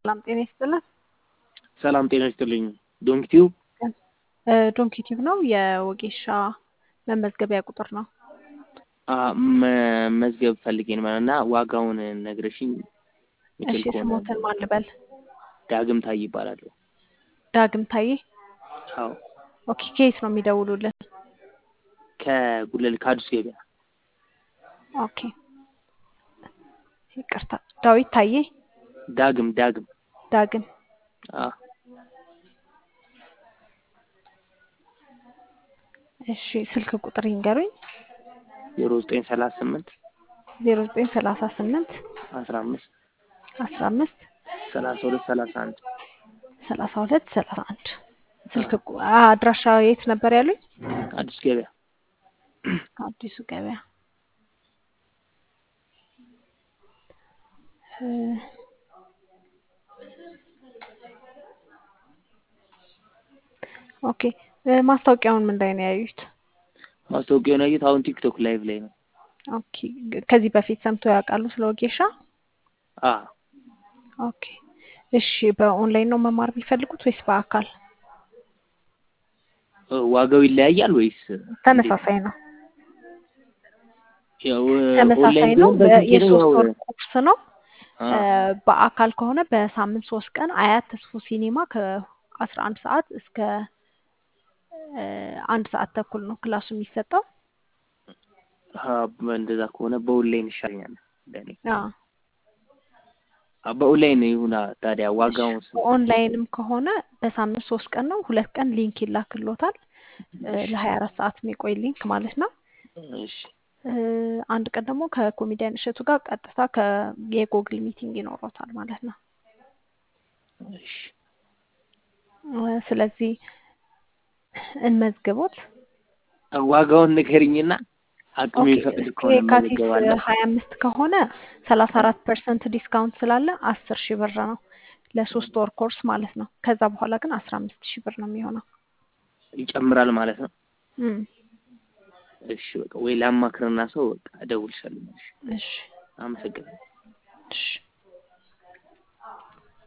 ሰላም ጤና ይስጥልን። ሰላም ጤና ይስጥልኝ። ዶንኪቲው ዶንኪ ቲዩብ ነው። የወጌሻ መመዝገቢያ ቁጥር ነው። መዝገብ ፈልጌን ማለት እና ዋጋውን ነግረሽኝ እሺ ስሞትን ማን ልበል? ዳግም ታይ ይባላል። ዳግም ታዬ። አዎ ኦኬ ከየት ነው የሚደውሉልን? ከጉለል ከአዲስ ገበያ ኦኬ ይቅርታ፣ ዳዊት ታዬ። ዳግም ዳግም ዳግም አዎ እሺ ስልክ ቁጥር ይንገሩኝ። ዜሮ ዘጠኝ ሰላሳ ስምንት ዜሮ ዘጠኝ ሰላሳ ስምንት አስራ አምስት አስራ አምስት ሰላሳ ሁለት ሰላሳ አንድ ሰላሳ ሁለት ሰላሳ አንድ ስልክ ቁ- አድራሻ የት ነበር ያሉኝ? አዲስ ገበያ አዲሱ ገበያ እ፣ ኦኬ እ፣ ማስታወቂያውን ምን ላይ ነው ያዩት? ማስታወቂያውን ያየሁት አሁን ቲክቶክ ላይቭ ላይ ነው። ኦኬ ግ- ከዚህ በፊት ሰምተው ያውቃሉ ስለ ወጌሻ? አ ኦኬ እሺ በኦንላይን ነው መማር የሚፈልጉት ወይስ በአካል? ዋጋው ይለያያል ወይስ ተመሳሳይ ነው። ያው ተመሳሳይ ኦንላይን ነው። ቢሆን በ- በስልኬ ነው የሶስት ያው ወር ኮርስ ነው። አ እ፣ በአካል ከሆነ በሳምንት ሶስት ቀን አያት ተስፎ ሲኒማ ከአስራ አንድ ሰዓት እስከ እ፣ አንድ ሰዓት ተኩል ነው ክላሱ የሚሰጠው። አ እንደዛ ከሆነ በኦንላይን ይሻለኛል ለኔ። አዎ አ በኦንላይን ይሁና ታዲያ እሺ ዋጋውን ስ ኦንላይንም ከሆነ በሳምንት ሶስት ቀን ነው። ሁለት ቀን ሊንክ ይላክሎታል ለሀያ አራት ሰዓት የሚቆይ ሊንክ ማለት ነው። እሺ እ፣ አንድ ቀን ደግሞ ከኮሜዲያን እሸቱ ጋር ቀጥታ ከ የጎግል ሚቲንግ ይኖሮታል ማለት ነው። እሺ እ፣ ስለዚህ እንመዝግቦት። ዋጋውን ንገሪኝና አቅሜ ኦኬ ይፈቅድ እስከ ከሆነ የካቲት እመዘገባለሁ። ሀያ አምስት ከሆነ ሰላሳ አራት ፐርሰንት ዲስካውንት ስላለ አስር ሺህ ብር ነው ለሶስት ወር ኮርስ ማለት ነው። ከዛ በኋላ ግን አስራ አምስት ሺህ ብር ነው የሚሆነው። ይጨምራል ማለት ነው። እም፣ እሺ በቃ ወይ ላማክርና ሰው በቃ እደውልልሻለሁ። እሺ እሺ አመሰግናለሁ። እሺ